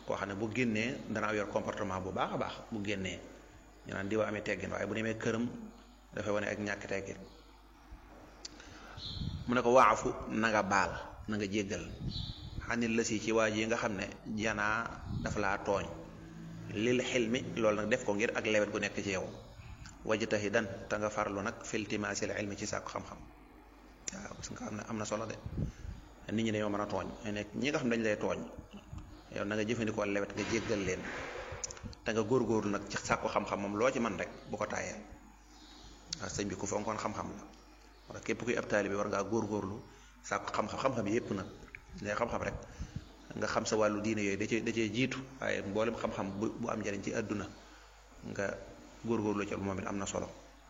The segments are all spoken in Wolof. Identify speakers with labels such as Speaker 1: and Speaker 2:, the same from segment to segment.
Speaker 1: koo xam ne bu génnee danaa yor comportement bu baax a baax bu génnee ñu naan diwa amee teggin waaye bu demee këram dafay wane ak ñàkk teggin mu ne ko waafu na nga baal na nga jéggal xanit la si ci waa ji nga xam ne janaa dafa laa tooñ lil xilmi loolu nag def ko ngir ak lewet gu nekk ci yow wajtahidan te nga farlu nag filtimaasil ilmi ci sàkku xam-xam waaw parce que am na am na solo de nit ñi dañoo mën a tooñ nekk ñi nga xam dañ lay tooñ yow na nga jëfandikoo lewet nga jéggal leen te nga góorgóorlu nag ci sàkku xam-xam moom loo ci man rek bu ko tàyyee waaw sëñ bi ku fonkoon xam-xam la wala képp kuy ab taalibe war ngaa góorgóorlu sàkku xam-xam xam-xam yépp nag day xam-xam rek nga xam sa wàllu diine yooyu da cee da cee jiitu waaye mboolem xam-xam bu bu am njariñ ci àdduna nga góorgóorlu ci moom it am na solo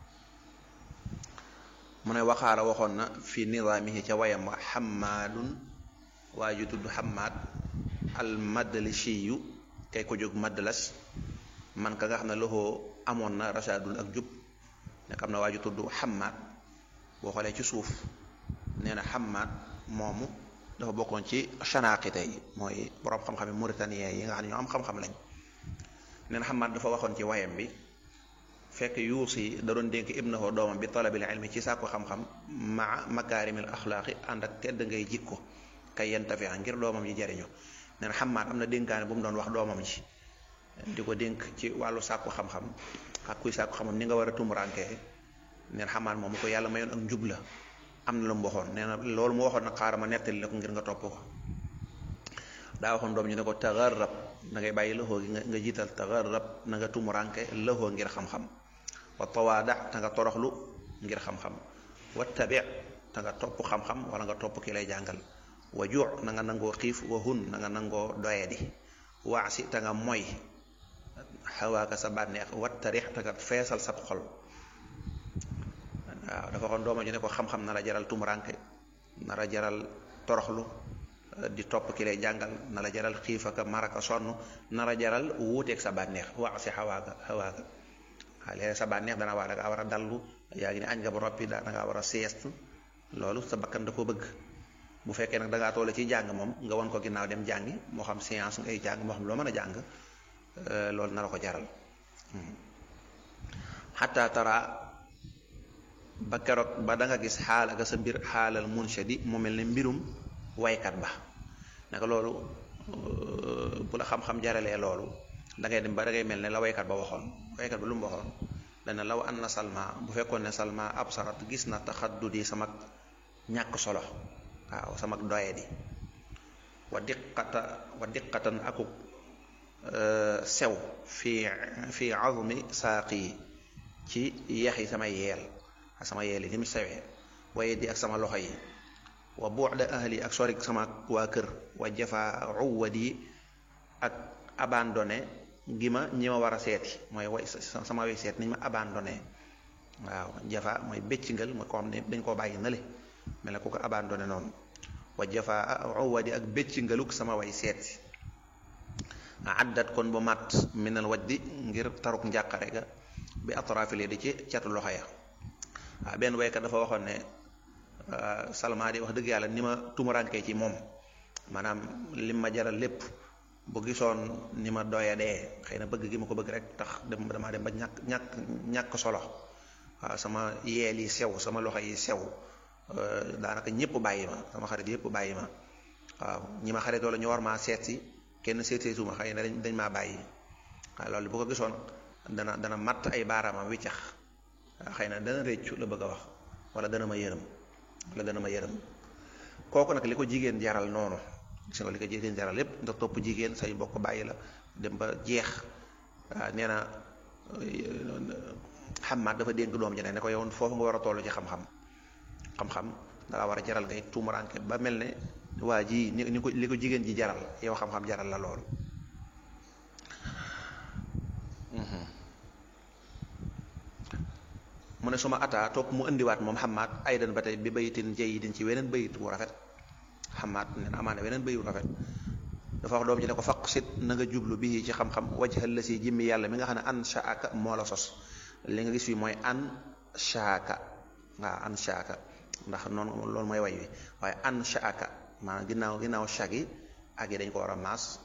Speaker 1: mu ne waxaala waxoon na fi nidaamihi ca wayam wa xammaadun waa ju tudd xammaad al madalishiyu kay ko jóg madalas man ka nga xam ne loxoo amoon na rasaadun ak jub nekk am na waa ju tudd xammaad boo xoolee ci suuf nee na xammaad moomu dafa bokkoon ci chanaqite yi mooy borom xam-xam yi mauritanien yi nga xam ne ñoo am xam-xam lañ nee na xammaad dafa waxoon ci wayam bi fekk yuus yi da doon dénk ibnahu doomam bi talabil ilmi ci sàkku xam-xam maa makaarimil axlaaqi ànd ak tedd ngay jikko kay yentafi ngir doomam yi jariñu nee na xammaat am na dénkaane bu mu doon wax doomam ji di ko dénk ci wàllu sàkku xam-xam ak kuy sàkku xam-xam ni nga war a tumurankee nee na xammaat moom ko yàlla mayoon ak njub la am na lu mu waxoon nee na loolu mu waxoon nag xaaral ma nettali la ko ngir nga topp ko daa waxoon doom ñu ne ko tagarrab da ngay bàyyi loxo gi nga jiital tagarrab na nga tumuranke loxo ngir xam-xam wa tawaada te nga toroxlu ngir xam-xam wa tabi te nga topp xam-xam wala nga topp ki lay jàngal wa juu na nga nangoo xiif wa hun na nga nangoo doyadi waasi te nga moy xawaaka sa bànneex wa tarix te nga feesal sab xol waaw dafa waxoon dooma ju ne ko xam-xam na la jaral tumuranke na la jaral toroxlu di topp ki lay jàngal na la jaral xiif ak maraka sonn na la jaral wuuteeg sa bànneex waasi xawaaka xawaaka waaw léeg sa bànneex dana waa da ngaa war a dallu yaa ngi ne añ nga ba noppi da ngaa war a sieste loolu sa bakkan da ko bëgg bu fekkee nag da ngaa toll ci jàng moom nga won ko ginnaaw dem jàngi moo xam science ngay jàng moo xam loo mën a jàng loolu na la ko jaral xataa tara ba keroog ba da nga gis xaal ak sa mbir xaalal munshadi mu mel ne mbirum waykat ba naka loolu bu la xam-xam jaralee loolu da ngay dem ba da ngay mel ne la waykat ba waxoon waykat ba lu mu waxoon dana law an na salma bu fekkoon ne salma absarat gis na taxaddudi sama ñàkk solo waaw sama doye di wa diqata wa diqatan akuk sew fi fi azmi saaqi ci yeex yi sama yeel ak sama yeel yi ni mu sewee waaye di ak sama loxo yi wa buuxda ahli ak sorik sama waa kër wa jafa uwadi ak abandonné gi ma ñi ma war a seeti mooy way sama way seet niñ ma abandonné waaw jafa mooy béccingal mooy koo xam ne dañ koo bàyyi nale mel ne ku ko abandonné noonu wa jafa uwadi ak béccingaluk sama way seeti addat kon bu mat minal wajdi ngir taruk njàqare ga bi atrafili di ci catu loxo ya waaw benn waykat dafa waxoon ne salma di wax dëgg yàlla ni ma tumurankee ci moom maanaam lim ma jaral lépp bu gisoon ni ma doya dee xëy na bëgg gi ma ko bëgg rek tax dem damaa dem ba ñàkk ñàkk ñàkk solo waaw sama yeel yi sew sama loxo yi sew daanaka ñëpp bàyyi ma sama xarit yëpp bàyyi ma waaw ñi ma xaritoo la ñu war maa seet si kenn seetseetuma xëy na dañ dañ maa bàyyi waaw loolu bu ko gisoon dana dana matt ay baaraamam wiccax xëy na dana réccu la bëgg a wax wala dana ma yërëm wala dana ma yërëm kooku nag li ko jigéen jaral noonu gis nga li ko jigéen jaral lépp nga topp jigéen say mbokk bàyyi la dem ba jeex waaw nee na xamaat dafa dénk doom ji ne ko yow foofu nga war a toll ci xam-xam xam-xam dala war a jaral ngay tuumuranke ba mel ne waa ji ni ni ko li ko jigéen ji jaral yow xam-xam jaral la loolu mu ne suma ataa topp mu indiwaat moom xamaat aydan ba tey bi bayitin jayyidin ci weneen bayit wu rafet xamaat nee na amaana weneen bayit wu rafet dafa wax doom ji ne ko faq sit na nga jublu bii ci xam-xam wajhal la si jimmi yàlla mi nga xam ne an shaaka moo la sos li nga gis fi mooy an shaaka waaw an shaaka ndax noonu loolu mooy way wi waaye an shaaka maanaam ginnaaw ginnaaw shagi ak yi dañ ko war a maas